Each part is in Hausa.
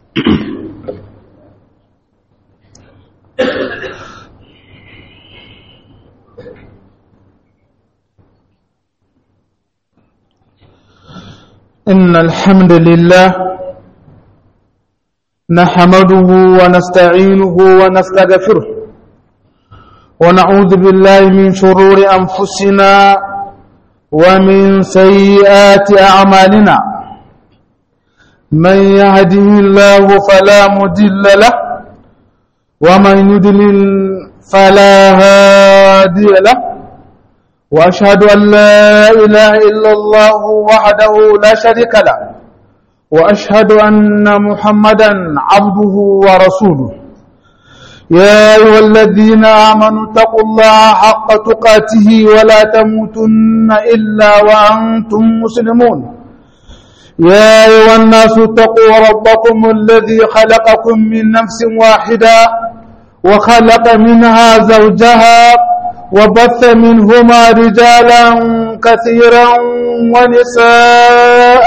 إن الحمد لله نحمده ونستعينه ونستغفره ونعوذ بالله من شرور أنفسنا ومن سيئات أعمالنا من يهده الله فلا مضل له ومن يضلل فلا هادي له وأشهد أن لا إله إلا الله وحده لا شريك له وأشهد أن محمدا عبده ورسوله يا أيها الذين آمنوا اتقوا الله حق تقاته ولا تموتن إلا وأنتم مسلمون يا أيها الناس اتقوا ربكم الذي خلقكم من نفس واحدة وخلق منها زوجها وبث منهما رجالا كثيرا ونساء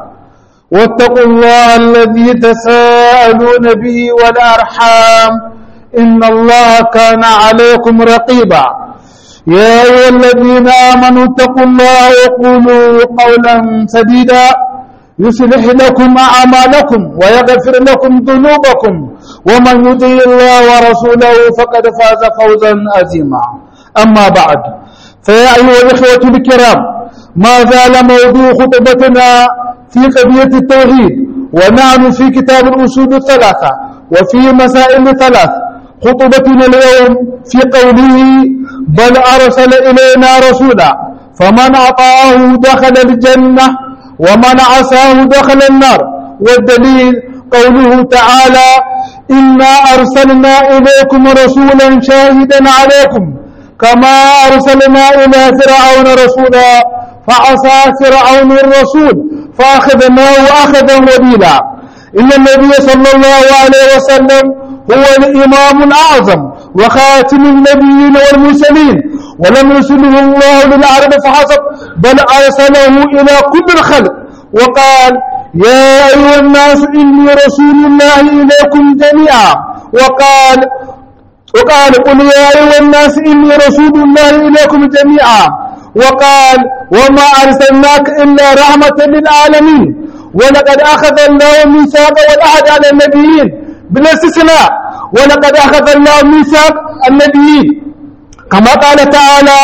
واتقوا الله الذي تساءلون به والأرحام إن الله كان عليكم رقيبا يا أيها الذين آمنوا اتقوا الله وقولوا قولا سديدا يصلح لكم أعمالكم ويغفر لكم ذنوبكم ومن يطع الله ورسوله فقد فاز فوزا عظيما أما بعد فيا أيها الإخوة الكرام ما زال موضوع خطبتنا في قضية التوحيد ونحن في كتاب الأصول الثلاثة وفي مسائل ثلاث خطبتنا اليوم في قوله بل أرسل إلينا رسولا فمن أطاعه دخل الجنة ومن عصاه دخل النار والدليل قوله تعالى إنا أرسلنا إليكم رسولا شاهدا عليكم كما أرسلنا إلى فرعون رسولا فعصى فرعون الرسول فأخذناه أخذا وبيلا إن النبي صلى الله عليه وسلم هو الإمام الأعظم وخاتم النبيين والمرسلين ولم يرسله الله للعرب فحسب بل أرسله إلى كل الخلق وقال يا أيها الناس إني رسول الله إليكم جميعا وقال وقال قل يا أيها الناس إني رسول الله إليكم جميعا وقال وما أرسلناك إلا رحمة للعالمين ولقد أخذ الله ميثاق والعهد على النبيين بلا استثناء ولقد أخذ الله ميثاق النبيين كما قال تعالى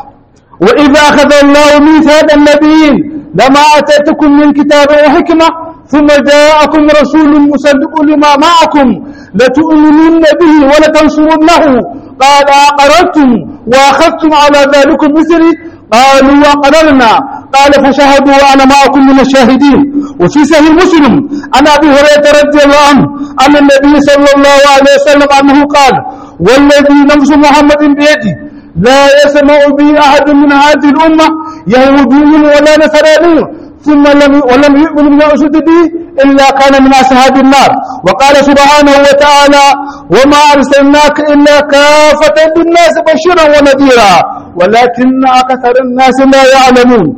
وإذا أخذ الله ميثاق النبيين لما أتيتكم من كتاب وحكمة ثم جاءكم رسول مصدق لما معكم لتؤمنن به ولتنصرنه قال أقررتم وأخذتم على ذلكم مثلي قالوا وقررنا قال فشهدوا وأنا معكم من الشاهدين وفي صحيح مسلم عن أبي هريرة رضي الله عنه أن النبي صلى الله عليه وسلم أنه قال والذي نفس محمد بيده لا يسمع به أحد من هذه الأمة يهودي ولا نصراني ثم لم ولم يؤمن بما أشهد به إلا كان من أصحاب النار وقال سبحانه وتعالى وما أرسلناك إلا كافة للناس بشيرا ونذيرا ولكن أكثر الناس لا يعلمون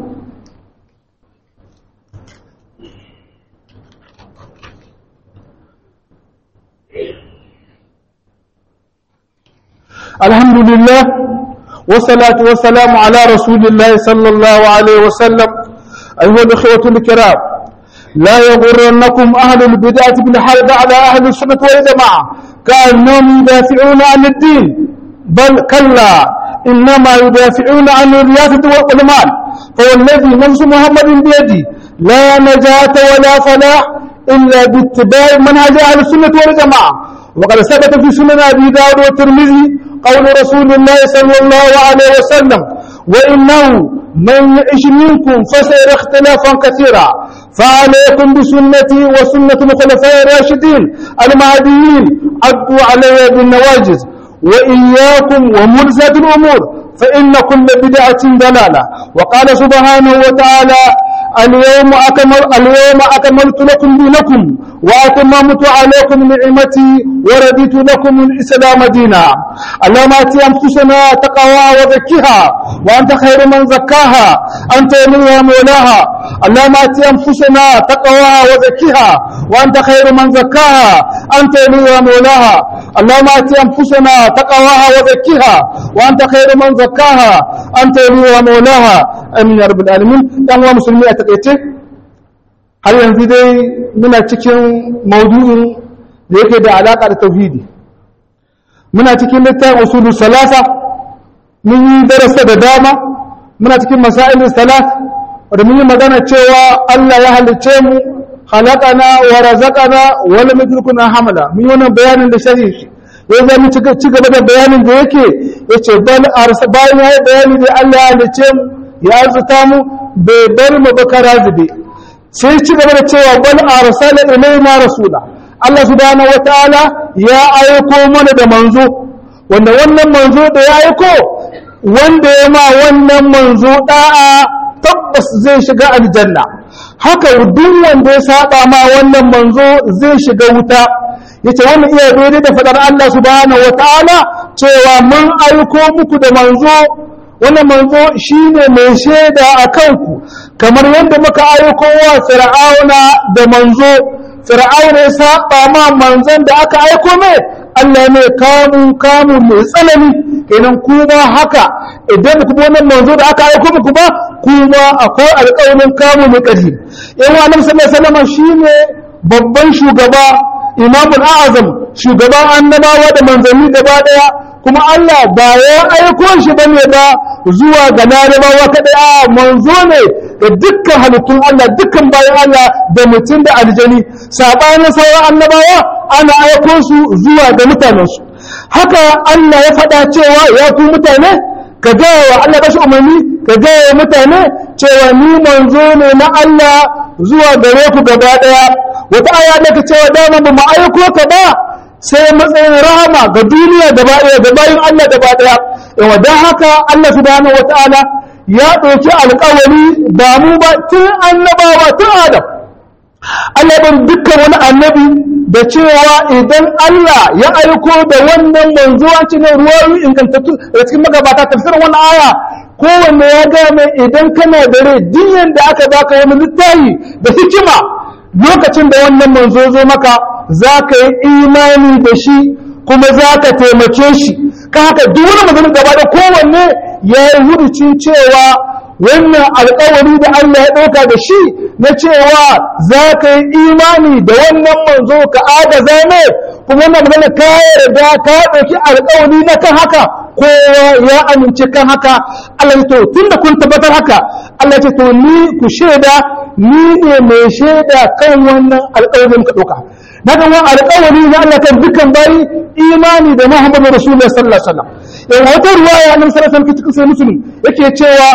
الحمد لله والصلاة والسلام على رسول الله صلى الله عليه وسلم أيها الأخوة الكرام لا يغرنكم أهل البدعة بالحرب على أهل السنة والجماعة كأنهم يدافعون عن الدين بل كلا إنما يدافعون عن الرياسة والمال فوالذي نفس محمد بيدي لا نجاة ولا فلاح إلا باتباع منهج أهل السنة والجماعة وقد ثبت في سنن أبي داود والترمذي قول رسول الله صلى الله عليه وسلم وإنه من يعش منكم فسيرى اختلافا كثيرا فعليكم بسنتي وسنة الخلفاء الراشدين المهديين عدوا علي بالنواجز وإياكم ومرزة الأمور فإن كل بدعة ضلالة وقال سبحانه وتعالى اليوم أكمل اليوم أكملت لكم دينكم وأتممت عليكم نعمتي ورديت لكم الإسلام دينا اللهم آت أنفسنا تقوى وزكها وأنت خير من زكاها أنت وليها مولاها اللهم آت أنفسنا تقوى وزكها وأنت خير من زكاها أنت وليها مولاها اللهم آت أنفسنا تقواها وزكها وأنت خير من زكاها أنت وليها مولاها آمين يا رب العالمين يا مسلمين أتقيتك har yanzu dai muna cikin maudu'in da yake da alaƙa da tauhidi muna cikin littafin usulu salasa mun yi darasa da dama muna cikin masailin salat wanda mun yi magana cewa Allah ya halicce mu khalaqana wa razaqana wa lam yatrukuna hamala mun yi wannan bayanin da shari'i ya zai mu ci gaba da bayanin da yake yace bal arsa bayan ya bayani da Allah ya halicce mu ya arzuta mu bai bar mu ba karazibe sai ci gaba da cewa bal arsala ilayna rasula Allah subhanahu wataala ya aiko mana da manzo wanda wannan manzo da ya aiko wanda ya ma wannan manzo da'a tabbas zai shiga aljanna haka duk wanda ya saba ma wannan manzo zai shiga wuta yace wannan iya daidai da fadar Allah subhanahu wataala cewa mun aiko muku da manzo wannan manzo shine mai shaida a kanku kamar yadda muka aiko wa fir'auna da manzo fir'auna ya saba ma manzon da aka aiko mai Allah ne kamu kamu mai tsanani kenan kuma haka idan ku wannan manzo da aka aiko muku ba kuma akwai alƙawarin kamu mai ƙarfi yan wa annabi sallallahu alaihi wasallam shine babban shugaba imamul a'azam shugaban annabawa da manzanni gaba daya kuma Allah ba ya aiko shi bane ba zuwa ga larabawa kadai a manzo ne da dukkan halittun Allah dukkan bayan Allah da mutum da aljani sabanin sauran annabawa ana aiko su zuwa ga mutanensu haka Allah ya faɗa cewa ya ku mutane ka gaya wa Allah bashi umarni ka gaya wa mutane cewa ni manzo ne na Allah zuwa gare ku gaba daya wata aya da ka cewa dama ba mu aiko ka ba sai matsayin rahama ga duniya gaba ɗaya ga bayin Allah gaba ɗaya yawa don haka Allah subhanahu wata'ala ya ɗauki alƙawari ba mu ba tun annabawa tun Adam Allah bar dukkan wani annabi da cewa idan Allah ya aiko da wannan manzuwanci na ruwayoyi ingantattu da cikin magabata tafsirin wannan aya kowanne ya gaya mai idan kana da rai dinyan da aka baka wani littafi da hikima lokacin da wannan manzo zo maka za ka yi imani da shi kuma za ka taimake shi ka haka duk wani maganin gaba da kowanne ya yi hurucin cewa wannan alkawari da Allah ya ɗauka da shi na cewa za ka yi imani da wannan manzo ka agaza ne kuma wannan magana ka yarda ka ɗauki alkawari na kan haka kowa ya amince kan haka Allah ya to tunda kun tabbatar haka Allah ya to ni ku shaida ni ne mai shaida kan wannan alkawarin ka ɗauka daga wani alƙawari na Allah kan dukkan bayi imani da Muhammadu Rasulullah sallallahu alaihi wasallam yan wata ruwaya nan sallallahu alaihi wasallam cikin muslim yake cewa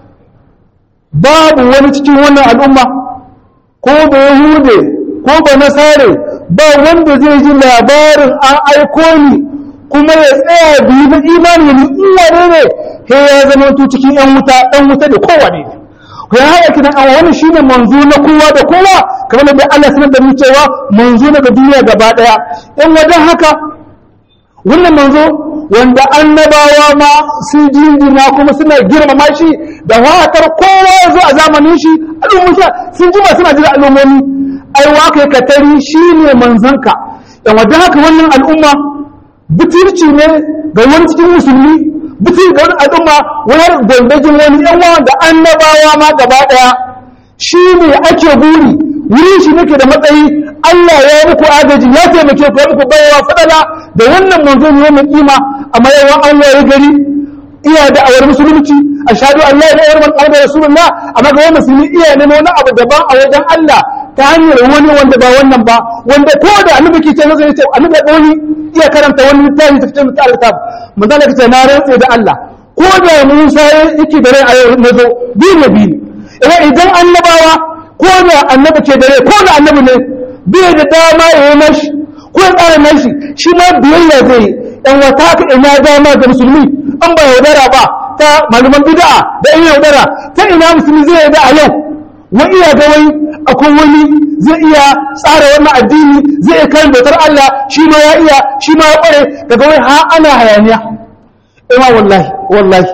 babu wani cikin wannan al'umma ko da yahude ko ba nasare ba wanda zai ji labarin an aiko ni kuma ya tsaya biyu da imani ne in wane ne sai ya zama cikin yan wuta ɗan wuta da kowane ne ya haya kidan a wani shine manzo na kowa da kowa kamar da Allah sanar da mu cewa manzo na ga duniya gaba daya in wajen haka wannan manzo wanda annabawa ma sun jinjina kuma suna girmama shi da fatar kowa ya zo a zamanin shi al'umma sun jima suna jira al'ummomi ai wa kai katari shine manzanka in wajen haka wannan al'umma butulci ne ga wani cikin musulmi bitin ga wani al'umma wani gwandajin wani yan da annabawa ma gaba daya shi ne ake buri wurin shi nake da matsayi Allah ya muku agaji ya taimake ku ya muku bayawa fadala da wannan manzo ne mai kima amma yawa Allah ya gari iya da awar musulunci ashhadu an la ilaha illallah wa rasulullah amma ga musulmi iya neman wani abu daban a wajen Allah ta hanyar wani wanda ba wannan ba wanda ko da annabi ke cewa zai ce annabi ya wani iya karanta wani littafi ta cikin littafin manzo Allah ce na rantse da Allah ko da Musa yake da rai a yau na zo biyu biyu idan annabawa ko da annabi ke da rai ko da annabi ne bai da dama ya yi mashi ko ya tsara mashi shi ma biyayya zai yan wata haka ina dama ga musulmi an ba yaudara ba ta malaman bid'a da in yaudara ta ina musulmi zai yarda a yau wani iya ga wai akwai wani zai iya tsara wannan addini zai iya karin bautar Allah shi ma ya iya shi ma ya kware daga wai ha ana hayaniya ima wallahi wallahi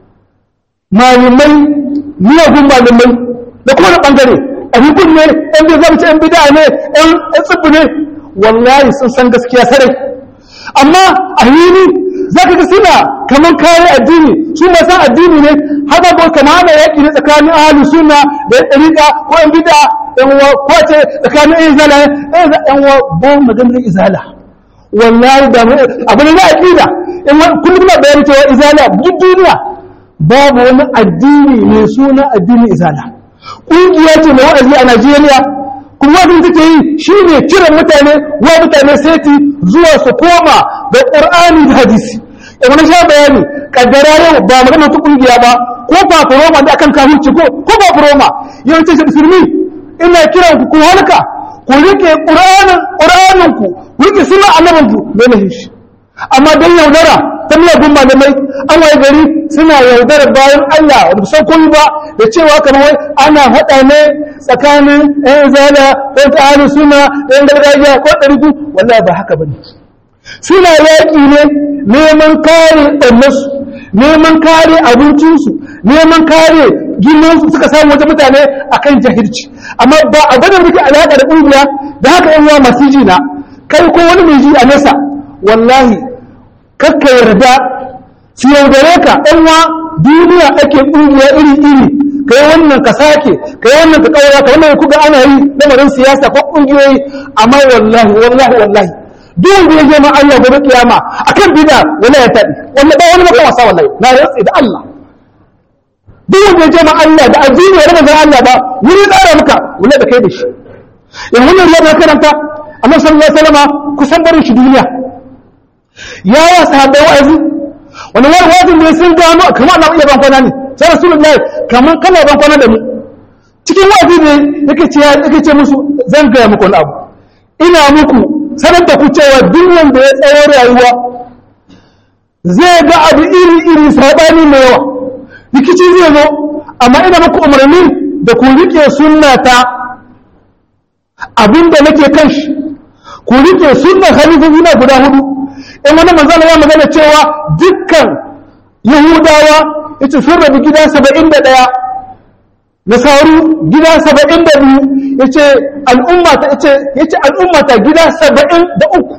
malamai miyagun malamai da kowane bangare a hukun ne yan bai zamce yan bida ne yan tsibbi ne wallahi sun san gaskiya sarai amma a yini za ka ga suna kamar kayan addini su ma san addini ne haka ko kama ana yaƙi ne tsakanin ahalu suna da yan ɗariƙa ko yan bida yan uwa ko ce tsakanin yan izala yan uwa ba maganar izala wallahi da abu ne na aƙida in kullum na bayani cewa izala duk duniya babu wani addini mai suna addinin izala ƙungiya ce mai wa'azi a Najeriya kuma abin take yi shi ne kiran mutane wa mutane seti zuwa su koma da ƙur'ani da hadisi in wani sha bayani kaddara yau ba magana ta ƙungiya ba ko fafuroma da akan kafirci ko ko fafuroma yawanci shi musulmi ina kiran ku ku halka ku rike ƙur'anin ƙur'anin ku ku rike sunan annabin ku mai shi amma don yaudara ta miyagun malamai an waye gari suna yaudara bayan Allah da san komai ba da cewa kamar wai ana haɗa ne tsakanin ɗan zala ɗan ta'alu suna ɗan gargajiya ko ɗariku wallahi ba haka bane suna yaƙi ne neman kare ɗannarsu neman kare abincinsu neman kare gininsu suka samu wajen mutane akan jahilci amma ba a bada muke alaƙa da ƙungiya da haka yan uwa masu ji na kai ko wani mai ji a nesa wallahi kakka yarda su yaudare ka ɗanwa duniya ake ƙungiya iri-iri ka yi wannan ka sake ka yi wannan ka ƙaura ka wannan kuga ana yi lamarin siyasa ko ƙungiyoyi amma wallahi wallahi wallahi duk wanda ya je ma Allah gobe kiyama akan bida wallahi ya tabi wallahi ba wani maka wasa wallahi na rantsi da Allah duk wanda ya je ma Allah da addini ya raba Allah ba wuri tsara maka wallahi da kai da shi yanzu wannan riya da karanta annabi sallallahu alaihi wasallam kusan barin shi duniya ya wa sahabbai wa'azi wani wani wa'azin ne sun gano kamar Allah iya ban kwana ne sai rasulullahi kamar kana ban kwana da mu cikin wa'azi ne yake ce yake ce musu zan gaya muku wani abu ina muku sanar da ku cewa duk wanda ya tsawo rayuwa zai ga abu iri iri sabani mai yawa rikici zai zo amma ina muku umarni da ku rike sunnata abinda nake kan shi ku rike sunnan halifofi na guda hudu in wani manzana ya magana cewa dukkan yahudawa ita sun rabu gida saba'in da ɗaya nasaru gida saba'in da biyu ya ce al'ummata gida saba'in da uku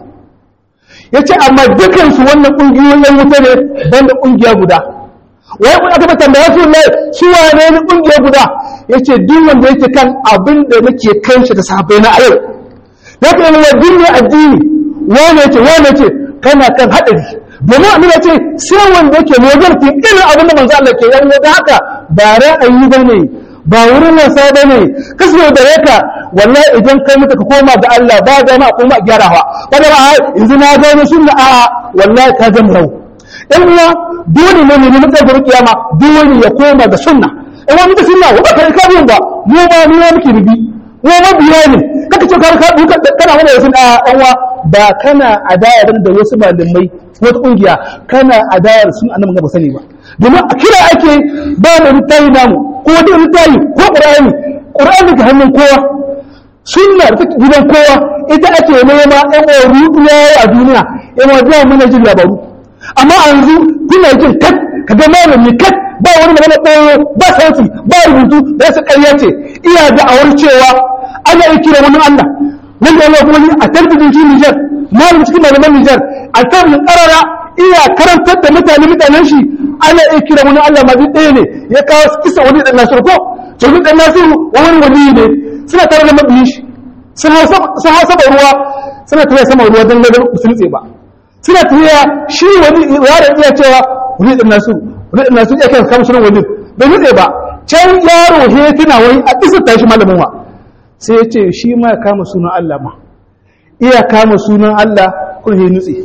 ya ce amma dukansu wannan ƙungiyoyin wuta ne banda ƙungiya guda wai kun aka bata da wasu ne su wane ne ƙungiya guda ya ce duk wanda yake kan abin da nake kan shi da sahabbai na a yau ya ka yi wa duniya addini wane ce wane ce kana kan haɗari domin amina ce sai wanda yake mogarfin irin abin da manzo Allah ke yan da haka ba ra'ayi ba ne ba wurin wasa ba ne kasu da yaka wallahi idan kai muka ka koma ga Allah ba da ma koma gyarawa ba da ba yanzu na gano sunna a wallahi ka ga murau dan uwa dole ne ne mun tsaya kiyama dole ya koma ga sunna in wani da sunna ba kai ka ba mu ba mu ne muke bibi mu mabiya ne kaka ce ka kana wani yasin a ɗanwa ba kana adayar da wasu malamai wata ƙungiya kana adayar sun annabi ga ba sani ba domin a kira ake ba mu littafi namu ko wani littafi ko ƙur'ani ƙur'ani ga hannun kowa sunna da take gidan kowa ita ake nema ɗan ruɗu ya a duniya yan wajen muna jin labaru amma a yanzu kuna jin kat ka ga malami kat ba wani magana ɗaya ba sauti ba rubutu da su ƙarya ce iya da'awar cewa ana iya kira wani Allah wanda ya kuma ni a talbijin shi Nijar malam cikin malaman Nijar a talbijin ƙarara iya karantar da mutane mutanen shi ana iya kira wani Allah ma duk ɗaya ne ya kawo kisa wani ɗan Nasiru ko to wani ɗan Nasiru wani wani ne suna tare da mabiyin shi sun hau sama ruwa suna tafiya sama ruwa don ganin su nutse ba suna tafiya shi wani yaron iya cewa wani ɗan Nasiru wani ɗan Nasiru iya kan kama sunan wani bai nutse ba can yaro he tuna wani a isa tashi malamin wa sai ya ce shi ma ya kama sunan Allah ma iya kama sunan Allah kun yi nutse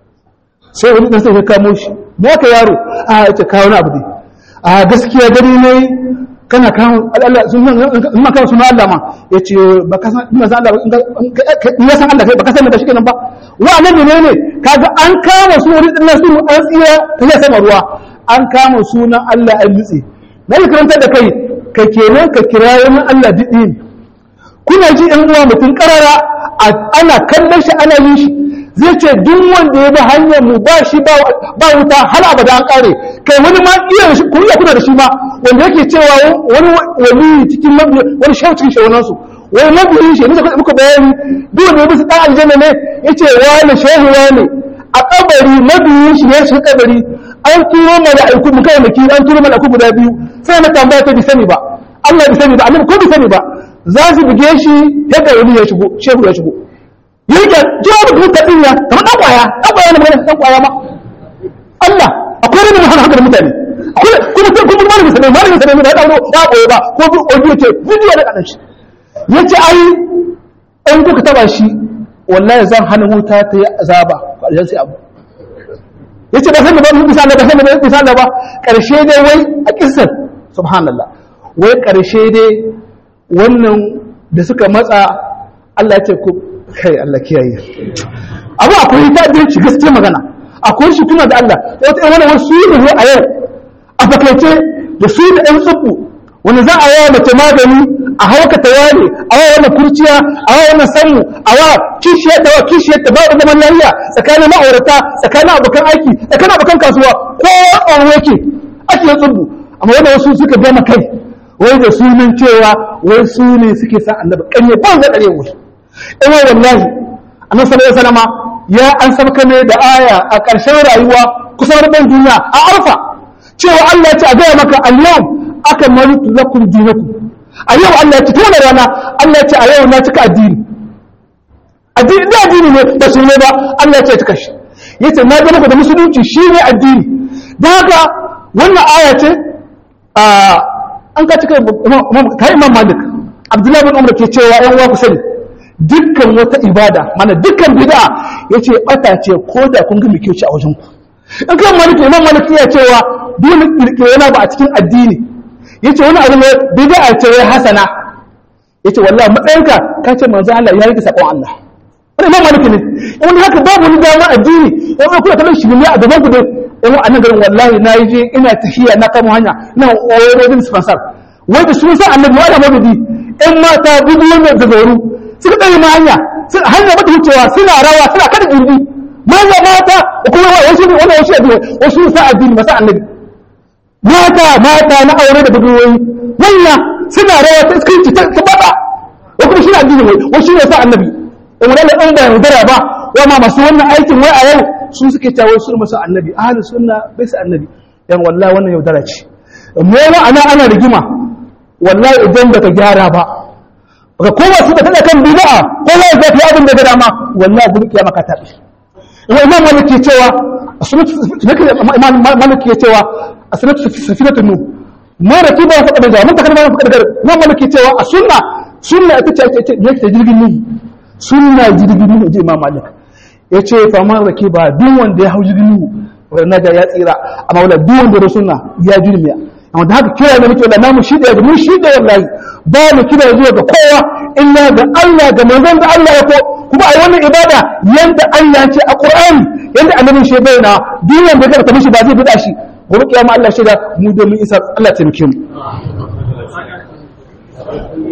sai wani ɗansa ya kamo shi me aka yaro a ya ce kawo na abu ne a gaskiya gani ne kana kama Allah sunan in ma kama sunan Allah ma ya ce ba ka san ina san Allah in ya san Allah kai ba ka san da shi kenan ba wa nan ne ne kaga an kama sunan ɗin nasu an tsira ta ya sama ruwa an kama sunan Allah an nutse na yi karantar da kai ka kenan ka kira wani Allah didi ne kuna ji ɗan uwa mutum karara ana kallon shi ana yin shi zai ce duk wanda ya bi hanyar mu ba shi ba wuta hal abada an kare kai wani ma iya shi kun iya kuna da shi ma wanda yake cewa wani wani cikin mabiya wani shehu cikin shehunan su wani mabiyin shi muka muka bayani duk wanda ya bi su dan aljanna ne yace wani shehu wani a kabari mabiyin shi ne shi kabari an turo mala'iku mu kai maki an turo mala'iku guda biyu sai na tambaya ta bi sani ba Allah bi sani ba annabi ko bi sani ba za su buge shi yadda wani ya shigo shehu ya shigo yake jawabu da mutane ya kamar dan kwaya dan kwaya ne magana dan kwaya ma Allah akwai rabin hana haka da mutane akwai kuma sai kuma malamin sanin malamin sanin ba dawo ya boye ba ko ko audio ce video da kadan shi yace ai in kuka taba shi wallahi zan hana wuta ta yi azaba aljan sai abu yace ba san da ba misali ba san da misali ba karshe dai wai a kissan subhanallah wai karshe dai wannan da suka matsa Allah ya ce ku kai Allah kiyaye abu akwai ta da shi gaskiya magana akwai shi kuma da Allah wata wani wasu ne a yau a fakaice da su da ɗan tsubbu wani za a yawa mace magani a hauka ta yare a yawa wannan kurciya a yawa wannan sanmu a yawa kishiyar ta wa kishiyar ta babu zaman lafiya tsakanin ma'aurata tsakanin abokan aiki tsakanin abokan kasuwa ko tsaro yake ake tsubbu amma wannan wasu suka gama kai wai da sunan cewa wai su ne suke sa annabi kanye ba ga dare wai ina wallahi annabi sallallahu alaihi wasallam ya an sabka ne da aya a ƙarshen rayuwa kusan rabin duniya a arfa cewa Allah ya ce a gaya maka al-yawm akmaltu lakum dinakum a yau Allah ya ce tona rana Allah ya ce a yau na cika addini addini da addini ne da su ne ba Allah ya ce cika shi yace na ga muku da musulunci shi ne addini dan haka wannan aya ce an ka cika kai imam malik abdullahi bin umar ke cewa yan uwa ku sani dukkan wata ibada mana dukkan bid'a yace bata ce ko da kun ga mai kyau ci a wajen ku in kan maliki imam maliki ya cewa dole kirkire yana ba a cikin addini yace wani abu ne bid'a ce ya hasana yace wallahi matsayinka ka ce manzo Allah ya yi da sakon Allah wani imam maliki ne in haka babu wani dama addini in ba kuna kallon shirme a gaban ku dai in a nan garin wallahi na yi je ina tafiya na kama hanya ina oyoyin sponsor wai da sun san annabi wala mabudi in mata bugu ne da zoru suka tsaye ma hanya hanya mata wucewa suna rawa suna kada jirgi manya mata kuma wasu ne wannan wasu ne wasu sa addini masa annabi mata mata na aure da bugoyi manya suna rawa ta iskanci ta baba wa kuma shi addini ne wasu ne sa annabi in wani ɗan da yaudara ba wa ma masu wannan aikin wai a yau su suke cewa su masu annabi ahlus sunna bai sa annabi yan wallahi wannan yaudara ce mu ana ana rigima wallahi idan baka gyara ba baka koma su da kada kan bid'a ko wai zai fi abin da ga dama wallahi gudu kiyama ka tabi imam malik ke cewa imam malik ke cewa as-sunnatu safinatu nu ma rakiba fa kada ga mun ta kada fa kada imam malik ke cewa a sunna sunna ita ce ita ne ta jirgin nuhu sunna jirgin nuhu ji imam malik yace fa ma rakiba duk wanda ya hau jirgin nuhu wannan da ya tsira amma wala duk wanda ya sunna ya jirmiya amma da haka kira da muke da namu shi da mu shi da wallahi ba mu kira zuwa ga kowa illa ga Allah ga manzon da Allah ya ko kuma a wannan ibada yanda Allah ce a Qur'ani yanda annabin shi bayyana duk wanda ya ta mishi ba zai bida shi gobe kiyama Allah shi da mu domin isa Allah ta mu